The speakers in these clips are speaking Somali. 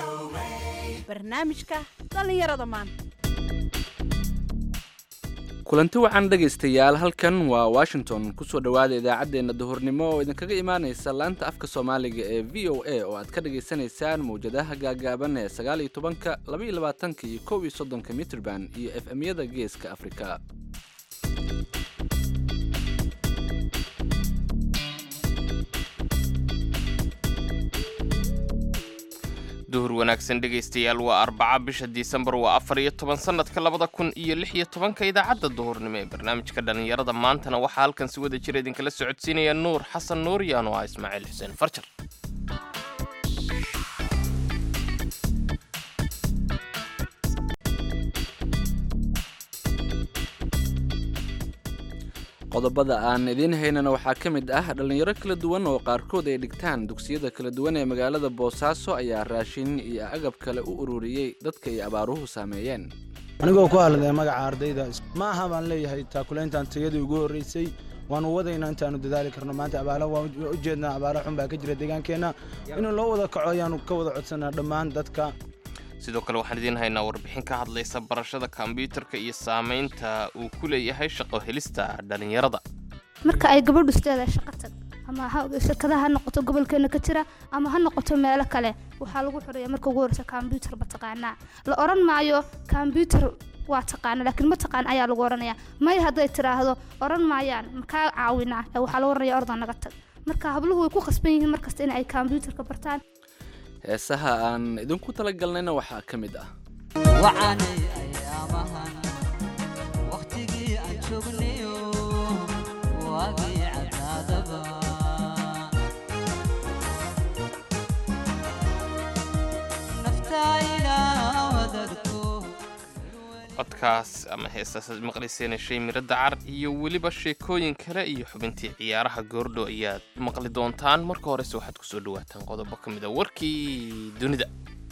barnaamijka dhallinyarada maanta kulanti wacan dhegaystayaal halkan waa washington kusoo dhowaada idaacaddeenna duhurnimo oo idinkaga imaanaysa laanta afka soomaaliga ee v o a oo aad ka dhagaysanaysaan mawjadaha gaagaaban ee sagaal iyo tobanka laba iyo labaatanka iyo kow iyo soddonka mitrban iyo f m-yada geeska afrika duhur wanaagsan dhegaystayaal waa arbaca bisha disembar waa afar iyo toban sannadka labada kun iyo lix iyo tobanka idaacadda duhurnimo ee barnaamijka dhallinyarada maantana waxaa halkan si wada jira idinkala socodsiinaya nuur xasan nuuriyaan oo ah ismaaciil xuseen farjar qodobada aan idiin haynana waxaa ka mid ah dhallinyaro kala duwan oo qaarkood ay dhigtaan dugsiyada kala duwan ee magaalada boosaaso ayaa raashin iyo agab kale u ururiyey dadka ay abaaruhu saameeyeen anigoo ku hadlaya magaca ardayda ma aha baan leeyahay taakulayntan tayadii ugu horreysay waanu wadaynaa intaanu dadaali karno maanta abaala waan ujeednaa abaala xun baa ka jira deegaankeenna inuu loo wada kaco ayaanu ka wada codsanaa dhammaan dadka sidoo kale waxaan idiin haynaa warbixin ka hadlaysa barashada kombyuutarka iyo saamaynta uu ku leeyahay shaqo helista dhallinyarada marka ay gabadhu isteeda shaqo tag ama shirkadaha ha noqoto gobolkeena ka jira ama ha noqoto meelo kale waxaa lagu xoreeya marka ugu horeysa kombyuutar ma taqaanaa la odhan maayo kombyuutar waa taqaana laakiin ma taqaan ayaa lagu odhanaya may hadday tidhaahdo odhan maayaan makaa caawinaa waxaa lagu odhanaya ordan naga tag marka habluhu way ku khasban yihiin markasta in ay kombyuutarka bartaan heesaha aan idinku talagalnayna waxaa ka mid ah wacanay ayaamahan wakhtigii aan joognayo waagii cadnaadaba naftayna wadagto codkaas ama heestaas aad maqlayseen shay miro dacar iyo weliba sheekooyin kale iyo xubintii ciyaaraha goordho ayaad maqli doontaan marka horese waxaad kusoo dhawaataan qodobo ka mid a warkii dunida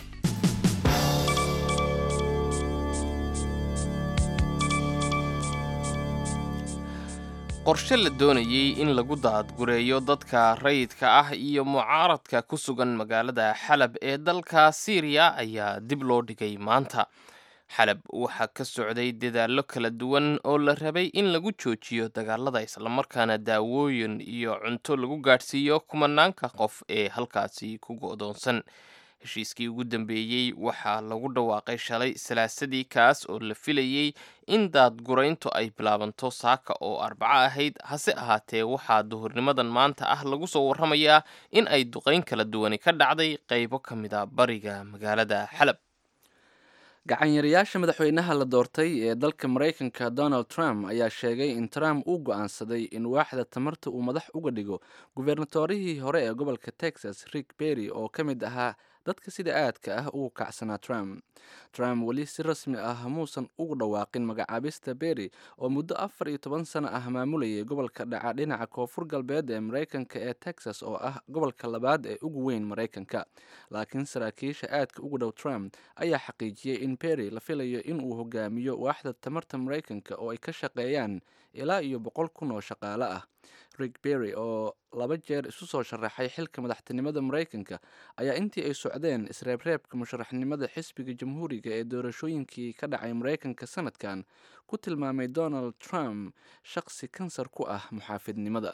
qorshe la doonayey in lagu daadgureeyo dadka rayidka ah iyo mucaaradka ku sugan magaalada xalab ee dalka siiriya ayaa dib loo dhigay maanta xalab waxaa ka socday dadaallo kala duwan oo la rabay in lagu joojiyo dagaalada islamarkaana daawooyin iyo cunto lagu gaadhsiiyo kumanaanka qof ee halkaasi ku go'doonsan heshiiskii ugu dambeeyey waxaa lagu dhawaaqay shalay salaasadii kaas oo la filayey in daadgurayntu ay bilaabanto saaka oo arbaco ahayd hase ahaatee waxaa duhurnimadan maanta ah lagu soo warramayaa in ay duqayn kala duwani ka dhacday qaybo ka mid a bariga magaalada xalab gacanyarayaasha madaxweynaha la doortay ee dalka maraykanka donald trump ayaa sheegay in trump uu go'aansaday in waaxda tamarta uu madax uga dhigo gubernatorihii hore ee gobolka texas rick berry oo ka mid ahaa dadka sida aadka ah ugu kacsanaa trump trump weli si rasmi ah muusan ugu dhawaaqin magacaabista berry oo muddo afar iyo toban sano ah maamulayay gobolka dhaca dhinaca koonfur galbeed ee maraykanka ee texas oo ah gobolka labaad ee ugu weyn maraykanka laakiin saraakiisha aadka ugu dhow trump ayaa xaqiijiyey in berry la filayo in uu hogaamiyo waaxda tamarta maraykanka oo ay ka shaqeeyaan ilaa iyo boqol kun oo shaqaale ah rick berry oo laba jeer isu soo sharaxay xilka madaxtinimada maraykanka ayaa intii ay socdeen isreebreebka musharaxnimada xisbiga jamhuuriga ee doorashooyinkii ka dhacay maraykanka sanadkan ku tilmaamay donald trump shaqsi kansar ku ah muxaafidnimada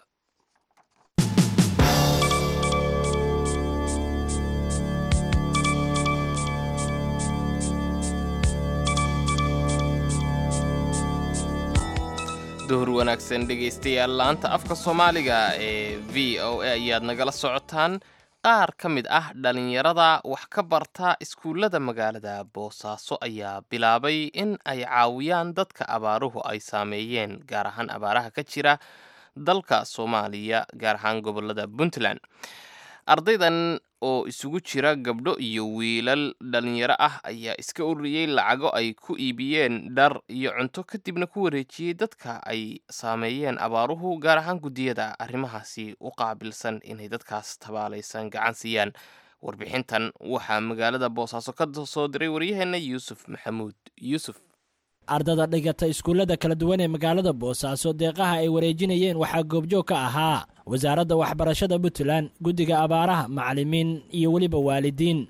duhur wanaagsan dhegaystayaal laanta afka soomaaliga ee v o a ayaad nagala socotaan qaar ka mid ah dhallinyarada wax ka barta iskuullada magaalada boosaaso ayaa bilaabay in ay caawiyaan dadka abaaruhu ay saameeyeen gaar ahaan abaaraha ka jira dalka soomaaliya gaar ahaan gobolada puntland ardaydan oo isugu jira gabdho iyo wiilal dhalinyaro ah ayaa iska ururiyey lacago ay ku iibiyeen dhar iyo cunto kadibna ku wareejiyey dadka ay saameeyeen abaaruhu gaar ahaan guddiyada arrimahaasi u qaabilsan inay dadkaas tabaalaysan gacan siiyaan warbixintan waxaa magaalada boosaaso ka soo diray waryaheena yuusuf maxamuud yuusuf ardada dhigata iskuullada kala duwan ee magaalada boosaaso deeqaha ay wareejinayeen waxaa goobjoog ka ahaa wasaaradda waxbarashada puntland guddiga abaaraha macallimiin iyo weliba waalidiin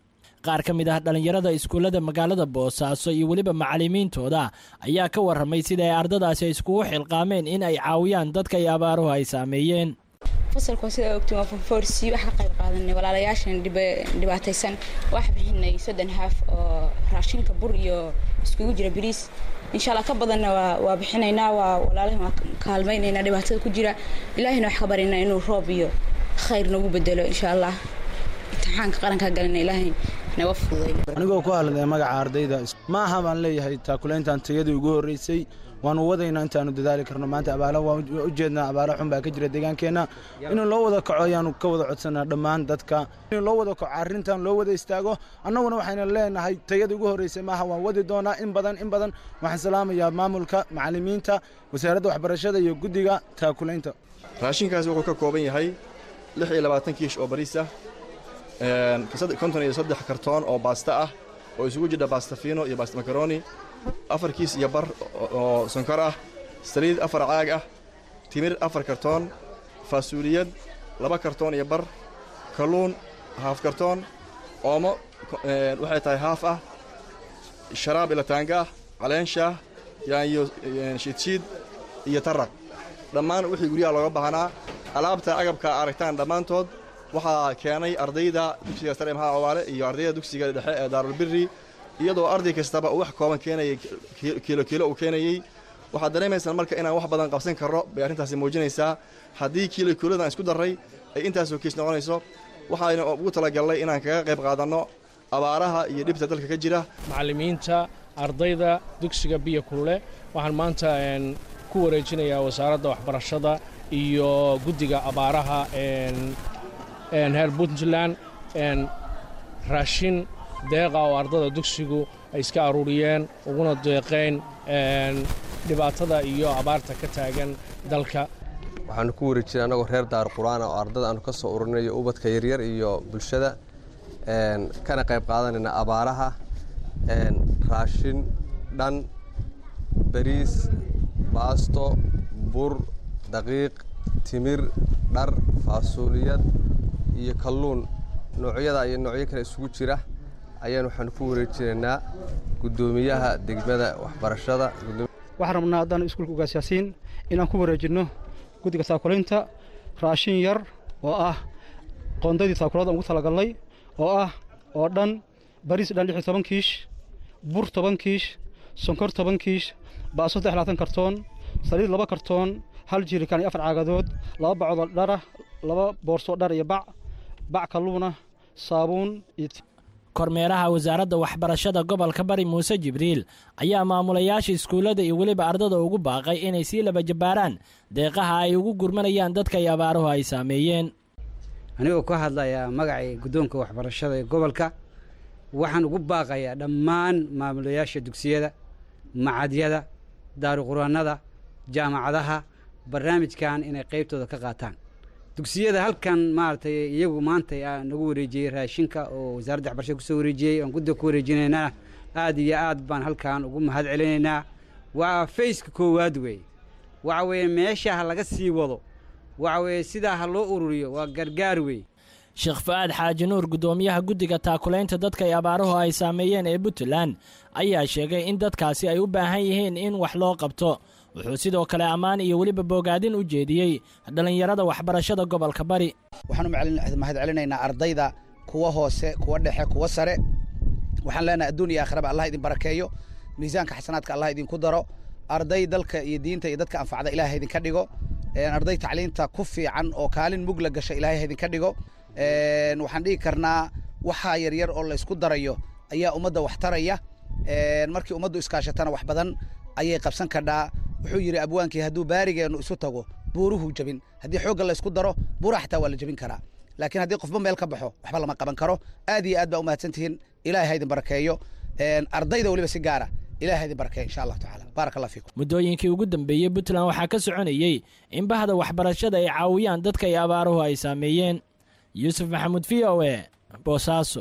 qaar ka mid ah dhallinyarada iskuullada magaalada boosaaso iyo weliba macallimiintooda ayaa ka warramay sida ay ardadaasi iskugu xilqaameen in ay caawiyaan dadka iyo abaaruhu ay saameeyeen fasalka sida ogtiin waa forforsi wax ka qayb qaadanay walaalayaashan dhibaataysan wax bixinay soddon haaf oo raashinka bur iyo iskugu jira bariis insha allah ka badanna waa bixinaynaa waa walaalahan waa kaalmaynaynaa dhibaatada ku jira ilaahina wax ka barinaa inuu roob iyo khayr nagu bedelo insha allah imtixaanka qarankaa galina ilaahay naga fududay anigoo ku hadlaya magaca ardayda ma aha baan leeyahay taakulayntan tayadii ugu horreysay waanu wadaynaa intaanu dadaali karno maanta abaala waan ujeednaa abaala xun baa ka jira deegaankeenna in loo wada kaco ayaanu ka wada codsanaa dhammaan dadka in loo wada kaco arrintan loo wada istaago annaguna waxayna leenahay tayadii ugu horreysay maaha waan wadi doonaa in badan in badan waxaan salaamayaa maamulka macallimiinta wasaaradda waxbarashada iyo guddiga taakulaynta raashinkaasi wuxuu ka kooban yahay lix iyo labaatan kiish oo bariis ah konton iyo saddex kartoon oo baasta ah oo isugu jidha baastafino iyo baasta makaroni afar kiis iyo bar oo sonkor ah saliid afar caag ah timir afar kartoon faasuuliyad laba kartoon iyo bar kalluun haaf kartoon oomo waxay tahay haaf ah sharaab ilataanga ah caleenshaah yaanyo shiidshiid iyo taraq dhammaan wixii guryaha looga baahnaa alaabta agabka aragtaan dhammaantood waxaa keenay ardayda dugsiga sare maxaa cawaale iyo ardayda dugsiga dhexe ee daarulbirri iyadoo arday kastaba uu wax kooban keenayay kiilo kiilo uu keenayey waxaad dareemaysaan marka inaan wax badan qabsan karno bay arrintaasi muujinaysaa haddii kiilo kiilodan isku darray ay intaasoo kiis noqonayso waxayna ugu talagalnay inaan kaga qayb qaadanno abaaraha iyo dhibta dalka ka jira macallimiinta ardayda dugsiga biyo kulle waxaan maanta ku wareejinayaa wasaaradda waxbarashada iyo guddiga abaaraha heer puntland raashin deeqa oo ardada dugsigu ay iska aruuriyeen uguna deeqeen dhibaatada iyo abaarta ka taagan dalka waxaanu ku wareejinay annagoo reer daar qur-aana oo ardada aanu ka soo ururinayo ubadka yaryar iyo bulshada kana qayb qaadanayna abaaraha raashin dhan bariis baasto bur daqiiq timir dhar faasuuliyad iyo kalluun noocyada iyo noocyo kale isugu jira ayaan waxaanu ku wareejinaynaa guddoomiyaha degmada waxbarashada waxaan rabnaa haddaan iskuulka ugaasyaasiin inaan ku wareejinno guddiga saakulaynta raashin yar oo ah qoondaydii saakulada ugu talagalnay oo ah oo dhan bariis dhan lix iyo toban kiish bur toban kiish sonkor toban kiish baaso saddex labaatan kartoon saliid laba kartoon hal jirikaan iyo afar caagadood laba bacodoo dharah laba boorsoo dhar iyo bac bac kalluuna saabuun iyo kormeeraha wasaaradda waxbarashada gobolka bari muuse jibriil ayaa maamulayaasha iskuullada iyo weliba ardada ugu baaqay inay sii laba jabbaaraan deeqaha ay ugu gurmanayaan dadka iyo abaaruhu ay saameeyeen anigoo ka hadlayaa magacay guddoonka waxbarashada ee gobolka waxaan ugu baaqayaa dhammaan maamulayaasha dugsiyada macadyada daaruquraannada jaamacadaha barnaamijkan inay qaybtooda ka qaataan dugsiyada halkan maaragtay iyagu maanta nagu wareejiyey raashinka oo wasaaradda waxbarashada kusoo wareejiyey aan guddiga ku wareejinaynaa aad iyo aad baan halkan ugu mahad celinaynaa waa fayska koowaad weeye waxa weeye meesha ha laga sii wado waxa weeye sidaa ha loo ururiyo waa gargaar weeye sheekh fa'aad xaaji nuur guddoomiyaha guddiga taakulaynta dadka ay abaaruhu ay saameeyeen ee puntland ayaa sheegay in dadkaasi ay u baahan yihiin in wax loo qabto wuxuu sidoo kale ammaan iyo weliba boogaadin u jeediyey dhallinyarada waxbarashada gobolka bari waxaan u mahad celinaynaa ardayda kuwa hoose kuwa dhexe kuwa sare waxaan leenahay adduun iyo aakhiraba allah idin barakeeyo miisaanka xasanaadka allah idinku daro arday dalka iyo diinta iyo dadka anfacda ilaah idinka dhigo arday tacliinta ku fiican oo kaalin mugla gasha ilaahay idinka dhigo waxaan dhigi karnaa waxaa yaryar oo laysku darayo ayaa ummadda wax taraya markii ummaddu iskaashatana wax badan ayay qabsan kadhaa wuxuu yidhi abwaankii hadduu baarigeennu isu tago buuruhu jabin haddii xoogga laysku daro buuraha xataa waa la jabin karaa laakiin haddii qofba meel ka baxo waxba lama qaban karo aad iyo aad baa umahadsan tihiin ilahay ha idin barakeeyo ardayda weliba si gaara ilahay ha idin barakeeyo insha allahu tacaala baarak allah fiikum muddooyinkii ugu dambeeyey puntland waxaa ka soconayey in bahda waxbarashada ay caawiyaan dadka iyo abaaruhu ay saameeyeen yuusuf maxamuud v o e boosaaso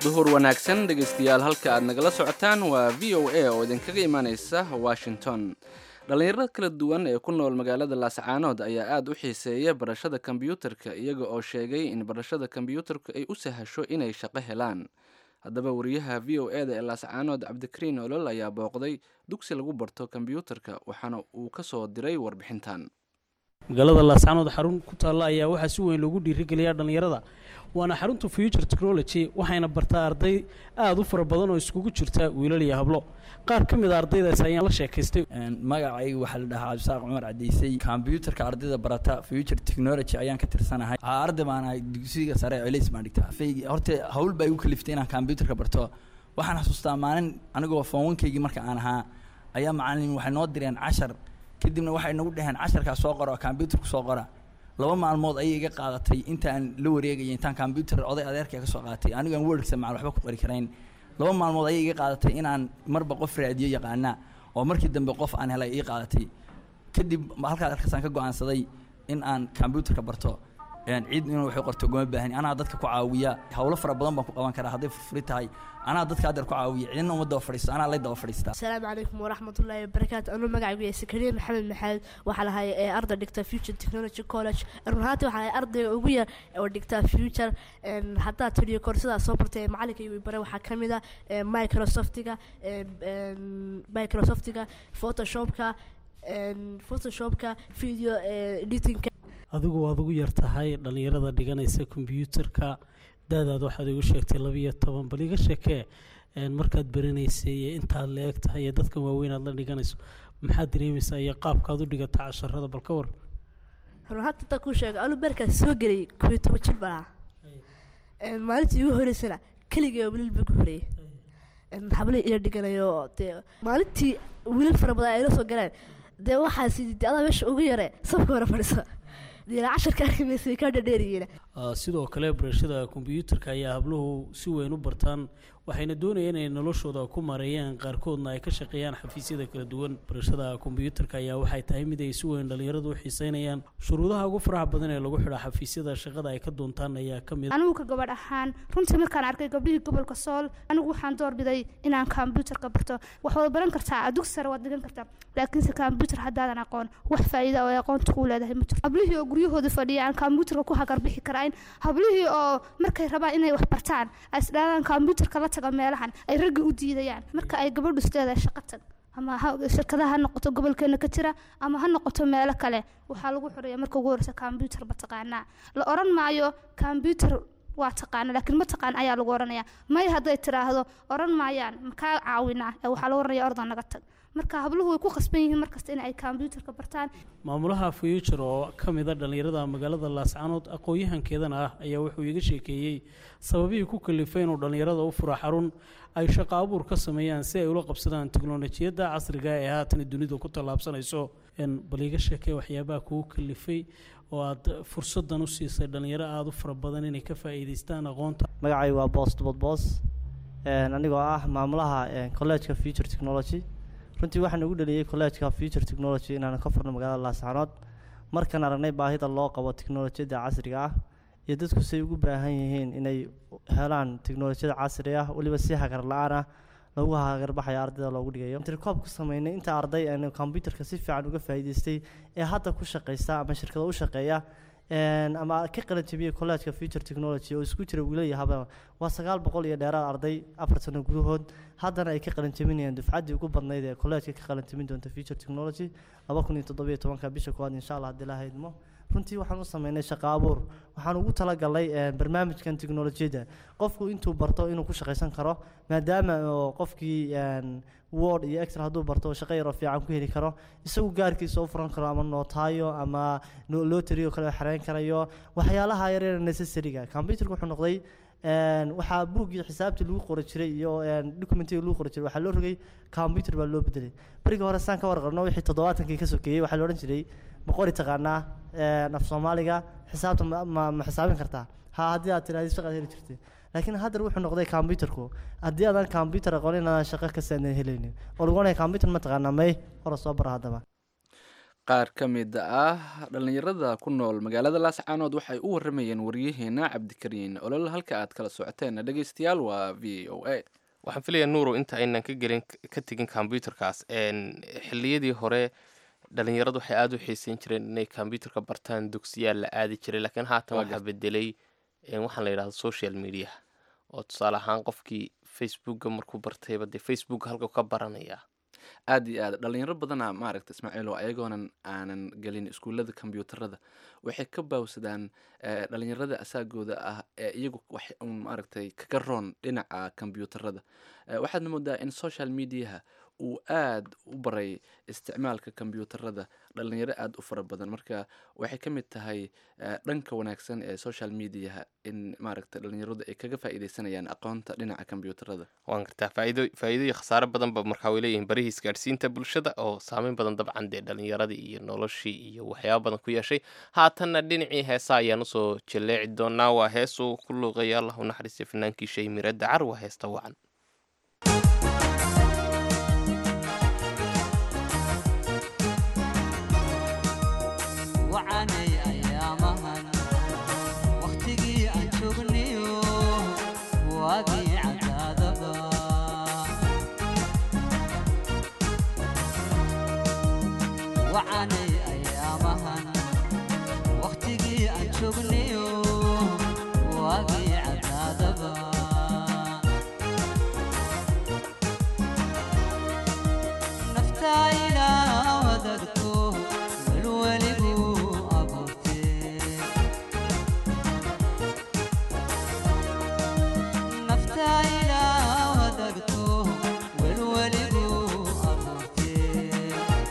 duhur wanaagsan dhegaystayaal halka aad nagala socotaan waa v o a oo idinkaga imaaneysa washington dhallinyarada kala duwan ee ku nool magaalada laascaanood ayaa aada u xiiseeya barashada kombyuutarka iyaga oo sheegay in barashada kombyuutarka ay u sahasho inay shaqo helaan haddaba wariyaha v o e da ee laascaanood cabdikariin olol ayaa booqday dugsi lagu barto kombyuutarka waxaana uu ka soo diray warbixintan magaalada laascaanood xarun ku taalla ayaa waxaa si weyn loogu dhiirigeliyaa dhallinyarada waana xarunta future technology waxayna bartaa arday aada u fara badan oo iskugu jirta wiilal iyo hablo qaar ka mid a ardaydaas ayaan la sheekaystay magacaygu waxaa la dhahaa cabdisaaq cumar cadeysay kombyuutarka ardayda barata future technology ayaan ka tirsanahay Aa, arday baan ahay dugsiga sare celays baan dhigtaa Faygi- horta hawl baa igu kaliftay inaan kombyuutarka barto waxaan xasuustaa maalin anigoo foonwankaygii marka aan ahaa ayaa macalin waxay noo direen cashar kadibna waxay nagu dhaheen casharkaa soo qora oo kombyuutarku soo qora laba maalmood ayay iga qaadatay intaan la wareegaya intaan kombyuutar oday adeerkay ka soo qaatay anigaan wordsa macal waxba ku qori karayn laba maalmood ayay iga qaadatay inaan marba qof raadiyo yaqaana oo markii dambe qof aan helay ii qaadatay kadib halkaas halkaasaan ka go-aansaday in aan kombyuutarka barto een cid inuu waxay qorto ugama baahani anaa dadka ku caawiya howlo fara badan baan ku qaban karaa hadday furfuri tahay anaa dadka haddeer ku caawiya cidina uma daba fadhiisto anaa lay daba fadhiistaa asalaamu calaykum waraxmatullaahi wabarakaatu anuu magacaygu yahay sakariya maxamed maxamed waxaa lahay ee arday dhigta future technology college run ahaantii waxaa lahay ardayga ugu yar oo dhigta future een, haddaad tiriyo koorsadaa soo bartay ee macalinka igu bare waxaa ka mid a ee, microsoftiga ee, een, microsoftiga photoshopka een, photoshopka video ee, editingka adigu waad ugu yar tahay dhallinyarada dhiganaysa kombyuutarka daadaad waxaad igu sheegtay labiyo toban bal iga sheekee een, markaad baranaysay iyo intaad la eg tahay iyo dadkan waaweyn aad la dhiganayso maxaad dareemaysaa iyo qaabkaad u dhigata casharada bal ka war run ahaantii intaan kuu sheego anuu beerkaas soo gelay kobiyo toban jir baan ahaa Een, maalintii igu horeysana keligay wiilal baa ku horeeyey Een, hablay ila dhiganayo dee maalintii wiilal fara badan ay ila soo galeen dee waxaas de adaa meesha ugu yare safka hore fadhisa dee casharka arkimaysa kaa dhadheeriyiina Ah, sidoo kale barashada kombyuutarka ayaa habluhu si weyn u bartaan waxayna doonayaan inay noloshooda ku maareeyaan qaarkoodna ay ka shaqeeyaan xafiisyada kala duwan barashada kombyuutarka ayaa waxay tahay mid ay si weyn dhallinyaradu u xiiseynayaan shuruudaha ugu faraha badan ee lagu xidha xafiisyada shaqada ay ka doontaan ayaa ka mid anigu ka gabadh ahaan runtii markaan arkay gabdhihii gobolka sool anigu waxaan doorbiday inaan kombyuutarka barto wax wada baran kartaa dugsi sare waad dhigan kartaa laakiinse kombyuutar haddaadan aqoon wax faa'iida oo ay aqoonta kuu leedahay ma jirto hablihii oo guryahooda fadhiya aan kombyuutarka ku hagarbixi karayn hablihii oo markay rabaan inay wax bartaan ay isdhaadaan kombyuutarka la taga meelahan ay ragga u diidayaan marka ay gabadhu isleedahay shaqo tag ama ha- shirkadaha ha noqoto gobolkeena ka jira ama ha noqoto meelo kale waxaa lagu xoraya marka ugu horeysa kombyuutar ba taqaanaa la oran maayo kombyuutar waa taqaana laakiin ma taqaan ayaa lagu oranaya may hadday tiraahdo oran maayaan makaa caawinaa ee waxaa lagu oranaya ordan naga tag marka habluhu way ku khasban yihiin markasta in ay kombyuutarka bartaan maamulaha future oo ka mid a dhallinyarada magaalada laascaanood aqoon-yahankeedana ah ayaa wuxuu iga sheekeeyey sababihii ku kalifay inuu dhallinyarada u furo xarun ay shaqo abuur ka sameeyaan si ay ula qabsadaan teknolojiyadda casriga ee haatan dunidu ku tallaabsanayso En bal iga sheekee waxyaabaha kugu kalifay oo aad fursadan u siisay dhallinyaro aada u fara badan inay ka faa'iidaystaan aqoonta magacaygu waa boos dubad boos Een, anigoo ah maamulaha een, collegeka future technology runtii waxaan ugu dhaliyey collegeka future technology inaan ka furno magaalada laascaanood markaan aragnay baahida loo qabo teknolojiyadda casriga ah iyo dadku say ugu baahan yihiin inay helaan teknolojiyada casri ah weliba si hagar la-aan ah lagu hagarbaxayo ardayda loogu dhigayo intercoob ku sameynay inta arday aan computerka si fiican uga faa'iidaystay ee hadda ku shaqaysta ama shirkado u shaqeeya een, ama ka qalin jabiyey collegeka future technology oo isku jira wiilal iyo hababa waa sagaal boqol iyo dheeraad arday afar sano gudahood haddana ay ka qalin jabinayaan dufcaddii ugu badnayd ee collegeka ka qalin jabin doonta future technology laba kun iyo toddobiyo tobanka bisha koowaad insha allah haddii la haydmo runtii waxaan u sameynay shaqo abuur waxaan ugu talagalay een, barnaamijkan teknolojiyadda qofku intuu barto inuu ku shaqaysan karo maadaama oo qofkii een, word iyo excel hadduu barto shaqo yaroo fiican ku heli karo isagu gaarkiisa u furan karo ama nootaayo ama no- lottery oo kale xareyn karayo waxyaalaha yaryar necessary-ga computerka wuxuu noqday een, waxaa buuggii xisaabtii lagu qori jiray iyo een, documentiga lagu qori jiray waxaa loo rogay computer baa loo bedelay berigii hore saan ka warqabno wixii toddobaatankii ka sokeeyey waxaa la odhan jiray ma qori taqaanaa een, af soomaaliga xisaabta ma, ma, ma xisaabin kartaa ha haddii aad tirahdid shaqaad heli jirtay laakiin haddar wuxuu noqday computerku haddii aadan computer aqoonin inaadan shaqo kasta aadan helaynin oo lagu ohanaya computer ma taqaanaa may hore soo bara haddaba qaar ka mid ah dhallinyarada ku nool magaalada laascaanood waxay u waramayeen waryaheena cabdikariin olol halka aad kala socoteen dhegeystayaal waa v o a waxaan filayaa nuuro inta aynan ka gelin ka tegin combyuterkaas xilliyadii hore dhalinyaradu waxay aada u xiiseyn jireen inay combyuterka bartaan dugsiyaal la aadi jiray laakiin haatan waxaa bedelay waxaan la yidhahda social media oo tusaale ahaan qofkii facebooka markuu bartayba dee facebook halka ka baranaya aad iyo aad dhalinyaro badana maaragta ismaaciilo ayagoonan aanan gelin iskuullada kombyuutarada waxay ka baawsadaan dhalinyarada asaagooda ah ee iyagu wax un maaragtay kaga roon dhinaca kombyuutarada waxaadna moodaa in social mediaha uu aad u baray isticmaalka kombyuutarada dhalinyaro aada u fara badan marka waxay ka mid tahay dhanka wanaagsan ee social mediaha in maaragta dhalinyaradu ay kaga faa'iideysanayaan aqoonta dhinaca kombyuutarada waan gartaa faaido faa'iido iyo khasaare badanba markaa way leeyihiin barihii isgaadhsiinta bulshada oo saameyn badan dabcan dee dhalinyaradii iyo noloshii iyo waxyaaba badan ku yeeshay haatanna dhinacii heesa ayaan usoo jaleeci doonaa waa hees uu ku luuqaya allah u naxariistay fanaankii shay mire dacar waa heesta wacan wacanay ayaamahan wakhtigii aan joognayo waagii cadaadaba wacanay ayaamahan wakhtigii aan joognayo waagii cadaadaba naftaa ilaa wadagto welweligu abuurtee naftaa ilaa wadagto welweligu abuurtee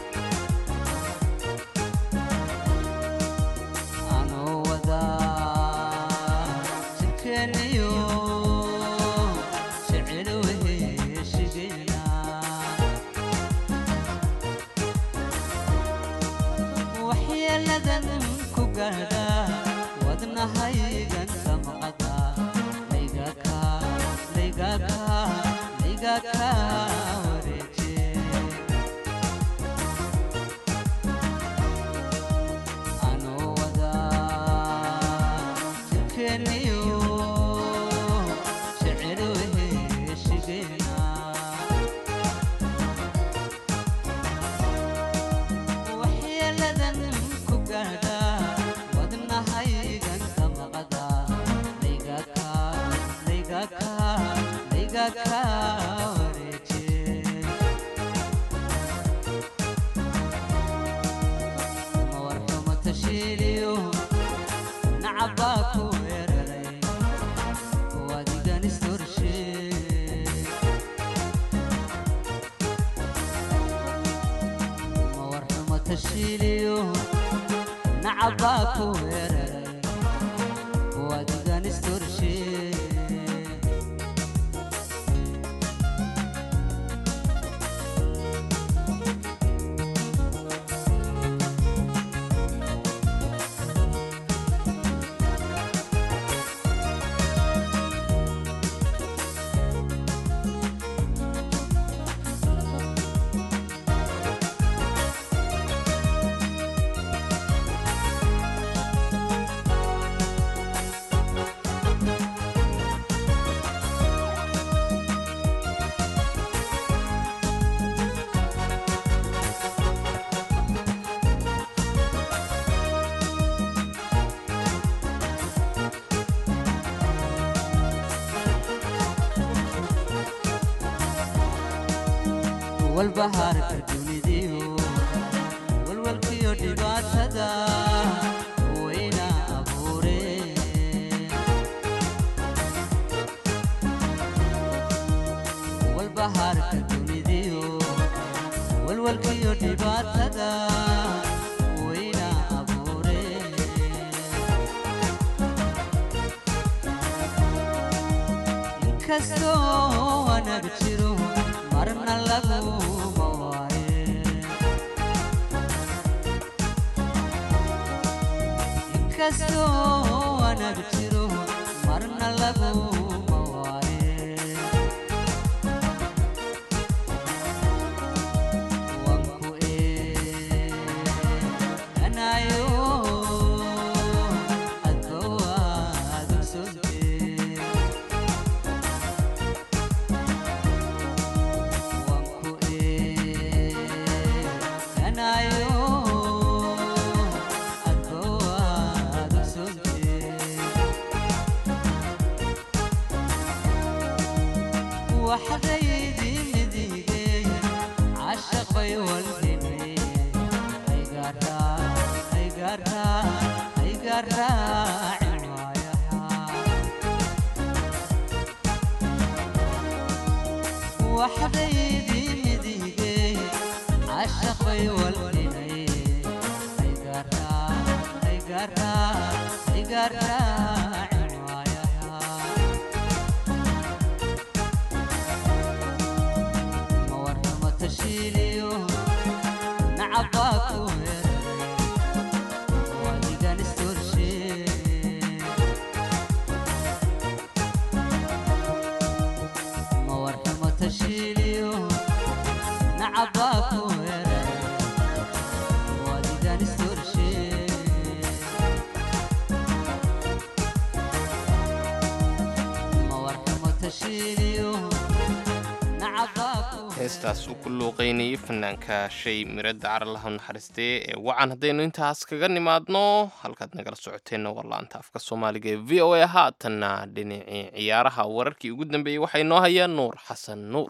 anoo wadaa jirkeeniyo jecel weheshigeena waxyeeladan ku gaadha wadnahaygan samqada laygaka laygaka laygaka wareeje anoo wadaa jirkeeniyo jecel weheshigeena waxyeeladan ku gaadha wadnahaygan samqada laygaka laygaka laygaka wareeje mawarxumo tashiiliyo nacabaa ku weeraray wadigan istorshe mawarxumo tashiiliyo nacabaa ku weeraray wadigan istorshe walbahaarka dunidiyo walwalkiyo dhibaatada wayna abuureen walbahaarka dunidiyo walwalkiyo dhibaatada wayna abuureen inkastoo wanaag jiro marna laguma waaye inkastoo wanaag jiro marna laguma waaye wanku عشق والدني هيقرا هيقرا هيقرا وحبيبي مديدي عشق والدني هيقرا هيقرا هيقرا مرحمة تشيليو نعباك وادي نسترشي مرحمة تشيليو نعباك وادي نسترشي مرحمة تشيليو نعباك heestaas uu ku luuqaynayay fanaanka shay miradda caralaha naxariistee ee wacan haddaynu intaas kaga nimaadno halkaad nagala socoteenna waa laanta afka soomaaliga ee v o a haatanna dhinacii ciyaaraha wararkii ugu dambeeyey waxaa inoo hayaa nuur xasan nuur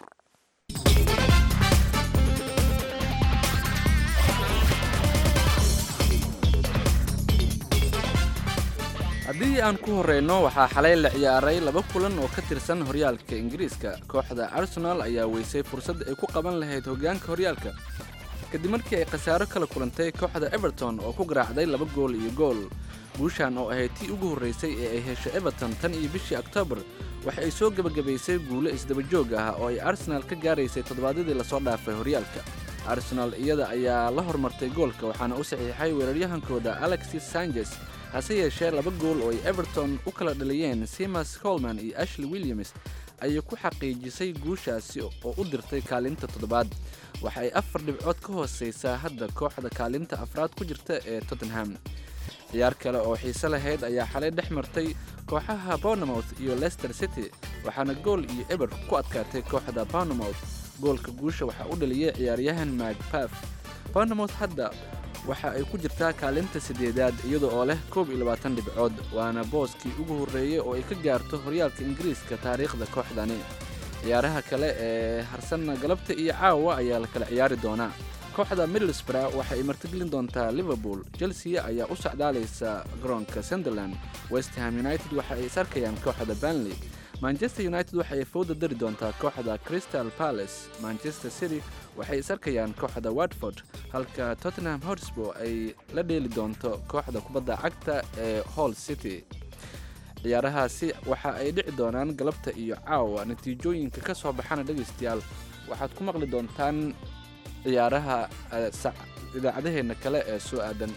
haddii aan ku horreyno waxaa xalay la ciyaaray laba kulan oo ka tirsan horyaalka ingiriiska kooxda arsenal ayaa weysay fursad ay ku qaban lahayd hoggaanka horyaalka kadib markii ay khasaaro kala kulantay kooxda everton oo ku garaacday laba gool iyo gool guushan oo ahayd tii ugu horraysay ee ay hesho everton tan iyo bishii oktoobar waxa ay soo gebagabaysay guulo isdaba joog ah oo ay arsenal ka gaaraysay toddobaadyadii lasoo dhaafay horyaalka arsenal iyada ayaa la hormartay goolka waxaana u saxiixay weeraryahankooda alexis sanchez hase yeeshee laba gool oo ay everton u kala dhaliyeen simas colman iyo ashley williams ayay ku xaqiijisay guushaasi oo u dirtay kaalinta toddobaad waxa ay afar dhibcood ka hooseysaa hadda kooxda kaalinta afraad ku jirta ee tottenham ciyaar kale oo xiise lahayd ayaa xalay dhex martay kooxaha bournemouth iyo leicester city waxaana gool iyo eber ku adkaatay kooxda bournemouth goolka guusha waxaa u dhaliyay ciyaaryahan magpaf bournemouth hadda waxa ay ku jirtaa kaalinta siddeedaad iyada oo leh koob iyo labaatan dhibcood waana booskii ugu horreeyey oo ay ka gaarto horyaalka ingiriiska taariikhda kooxdani ciyaaraha kale ee harsanna galabta iyo caawa ayaa la kala ciyaari doonaa kooxda middlesbrough waxa ay martigelin doontaa liverpool chelsea ayaa u socdaalaysa garoonka sunderland westham united waxa ay is arkayaan kooxda banley manchester united waxa ay fowda dari doontaa kooxda crystal palace manchester city waxay is arkayaan kooxda watford halka tottenham hotspur ay la dheeli doonto kooxda kubadda cagta ee hall city ciyaarahaasi waxa ay dhici doonaan galabta iyo caawa natiijooyinka ka soo baxana dhegaystayaal waxaad ku maqli doontaan ciyaaraha idaacadaheenna kale ee soo aadan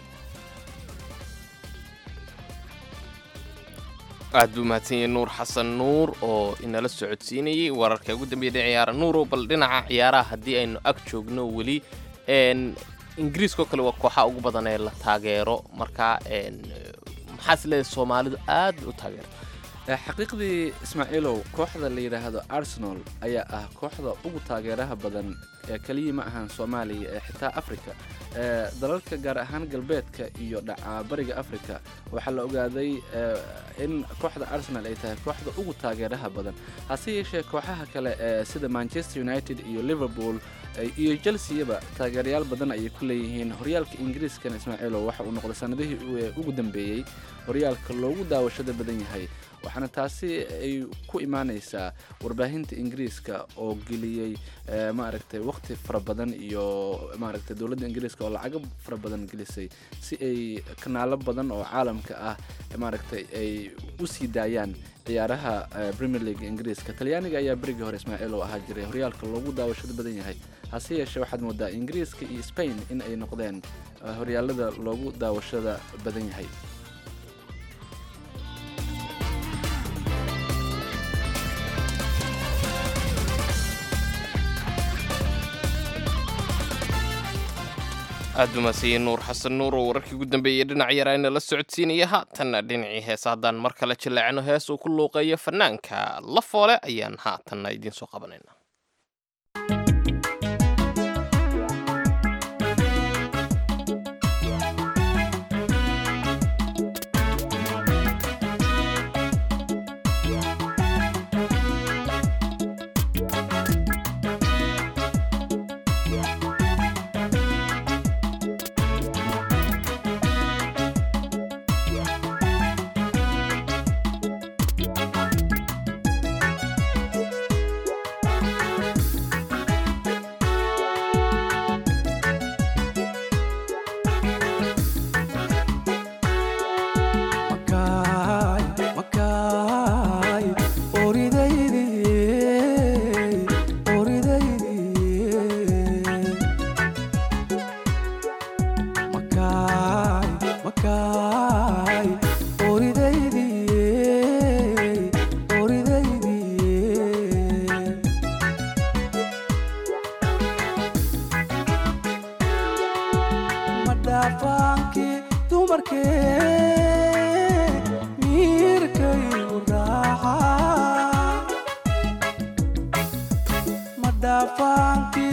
aad buu mahadsan yahay nuur xasan nuur oo inala socodsiinayey wararka ugu dambeeya ciyaara nuuro bal dhinaca ciyaaraha haddii aynu ag joogno weli ingiriiskao kale waa kooxaha ugu badan ee la taageero marka maxaas leedahay soomaalidu aad bay u taageerta xaqiiqdii ismaaciilow kooxda la yidhaahdo arsenal ayaa ah kooxda ugu taageeraha badan ee keliya ma ahan soomaaliya ee xitaa africa ee dalalka gaar ahaan galbeedka iyo dhaca bariga africa waxaa la ogaaday in kooxda arsenal ay tahay kooxda ugu taageeraha badan hase yeeshee kooxaha kale ee sida manchester united iyo liverpool iyo chelseaba taageerayaal badan ayay ku leeyihiin horyaalka ingiriiskana ismaaciilow waxa uu noqday sanadihii ugu dambeeyey horyaalka loogu daawashada badan yahay waxaana taasi ay ku imaanaysaa warbaahinta ingiriiska oo geliyey maaragtay waqti fara badan iyo maaragtay dowladda ingiriiska oo lacago fara badan gelisay si ay kanaalo badan oo caalamka ah maaragtay ay u sii daayaan ciyaaraha premier league ingiriiska talyaaniga ayaa berigii hore ismaaciil oo ahaa jiray horyaalka loogu daawashada badan yahay hase yeeshee waxaad moodaa ingiriiska iyo spain in ay noqdeen horyaalada loogu daawashada badan yahay aad umaasayey nuur xasan nuur oo wararkii ugu dambeeyey dhinac yaraana la socodsiinaya haatanna dhinacii heesa haddaan mar kale jaleecno hees uu ku luuqeeyo fanaanka la foole ayaan haatanna idiin soo qabanayna madhaafaankii dumarkee miirkaygu raaca madhaafaankii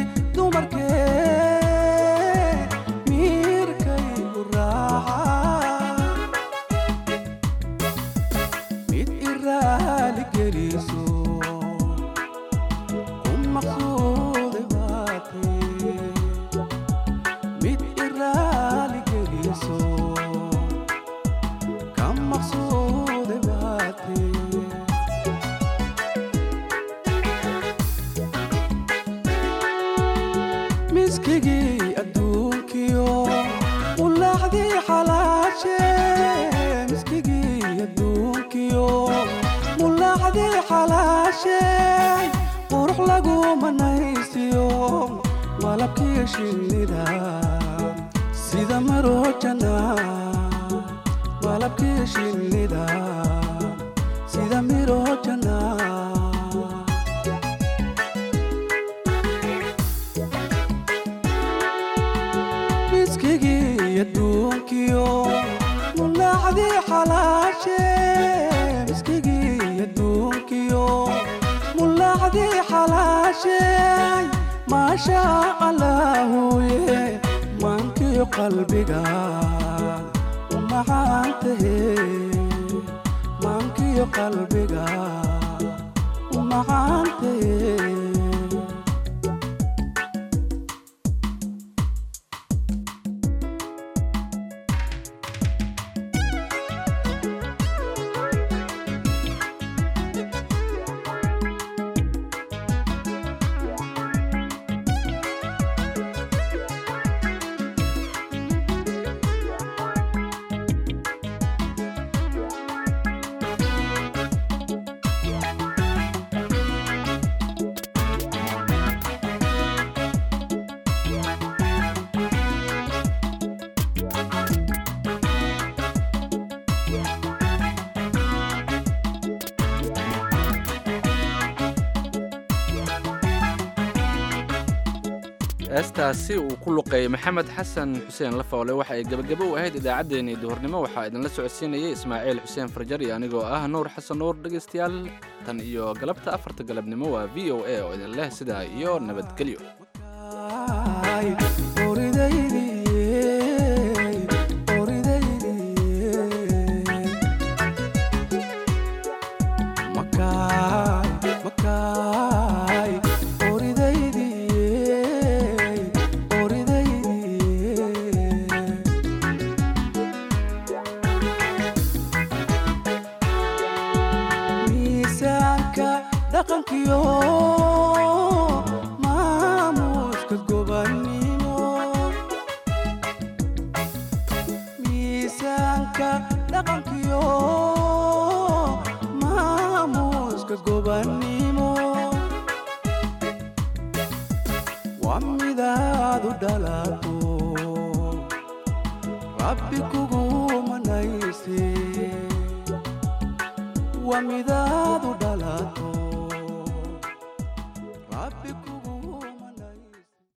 dumarkee miirkaygu raaca mid iraali geliso ku maqsuude baatee mid iraali geliso ka maqsuude baatee miskigii adduunkiyo ulaaxdii xalaashe miskigii adduunkiyo mulaaxdii xalaashe qurux lagu manaysiyo malabkii shinnida sida marojana malabkii shinnida sida mirojana miskigii adduunkiyo mulaaxdii xalaashe miskigii adduunkiyo mulaaxdii xalaashe maasha allaahuye maankiyo qalbiga u macaantahe maankiyo qalbiga u macaantahe heestaasi uu ku luqeeyey maxamed xasan xuseen lafoole waxa ay gebagabo u ahayd idaacaddeenii duhurnimo waxaa idinla socodsiinayay ismaaciil xuseen farjar iyo anigoo ah nuur xasan nuur dhegaystayaal tan iyo galabta afarta galabnimo waa v o a oo idin leh sidaa iyo nabadgelyo miisaanka dhaqankiyo maamuuska gobannimo miisaanka dhaqankiyo maamuuska gobannimo waa midaadu dhalato rabbi kugu manayse waa midaadu dhalato